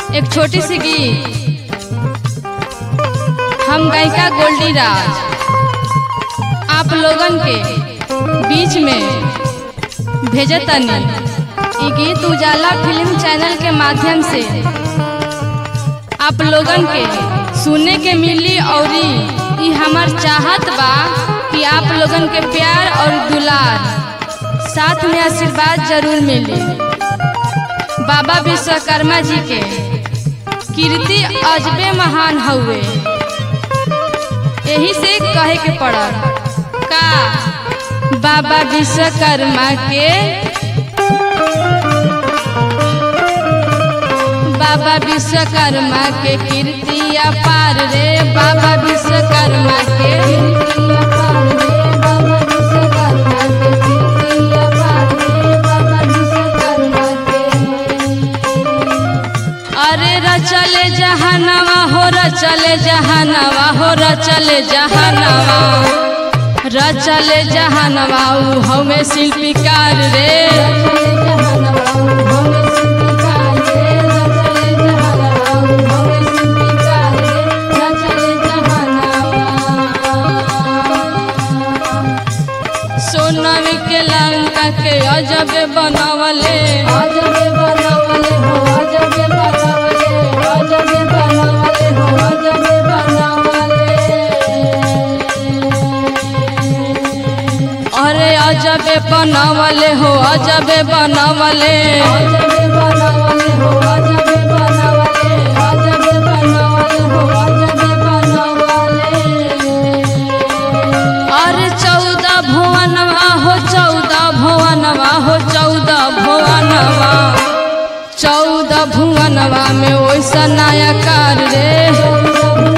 एक छोटी सी गीत हम गायिका गोल्डी राज आप लोगन के बीच में भेजतनी ई गीत उजाला फिल्म चैनल के माध्यम से आप लोगन के सुने के मिली और ई हमार चाहत बा कि आप लोगन के प्यार और दुलार साथ में आशीर्वाद जरूर मिली बाबा विश्वकर्मा जी के कीर्ति अजबे महान हउए यही से कहे के पड़ल का बाबा विश्वकर्मा के बाबा विश्वकर्मा के कीर्ति अपार रे बाबा विश्वकर्मा के कीर्ति अपार रे बाबा विश्वकर्मा के कीर्ति अपार रे बाबा विश्वकर्मा के अरे रचले जहानवा हो रचले जहानवा हो रचले जहानवा रचले जहानवा ऊ हमें शिल्पीकार रे सोनवी के लंका के अजब बनवले अजब बनवले हो अजब बनवले अजब बनवले हो अजब बनवले अरे अजब बनवले हो अजब बनवले अजब बनवले हो अजब बनवले अजब बनवले हो अजब बनवले अरे चौदह भुवनवा हो चौदह भुवनवा हो चौदह भुवनवा चौदह भुवनवा में वैसा नया कार रे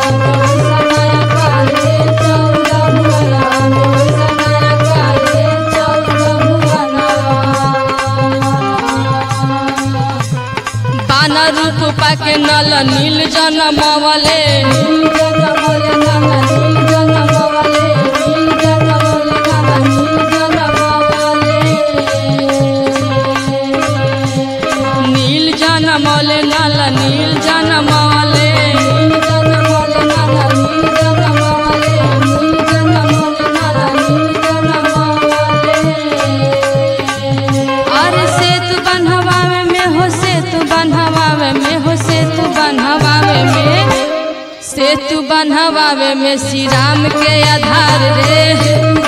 बानर रूप पाके नल नील जनमवले नील जनमवले नल नील जनमवले नील जनमवले नल नील जनमवले नील जनमवले नल नील जनमवले नील जनमवले नल नील जनमवले नील जनमवले नल नील जनमवले अरे सेतु बनहवावे में हो सेतु बनहवावे में हो सेतु बनहवावे में सेतु बनहवावे में श्री राम के आधार रे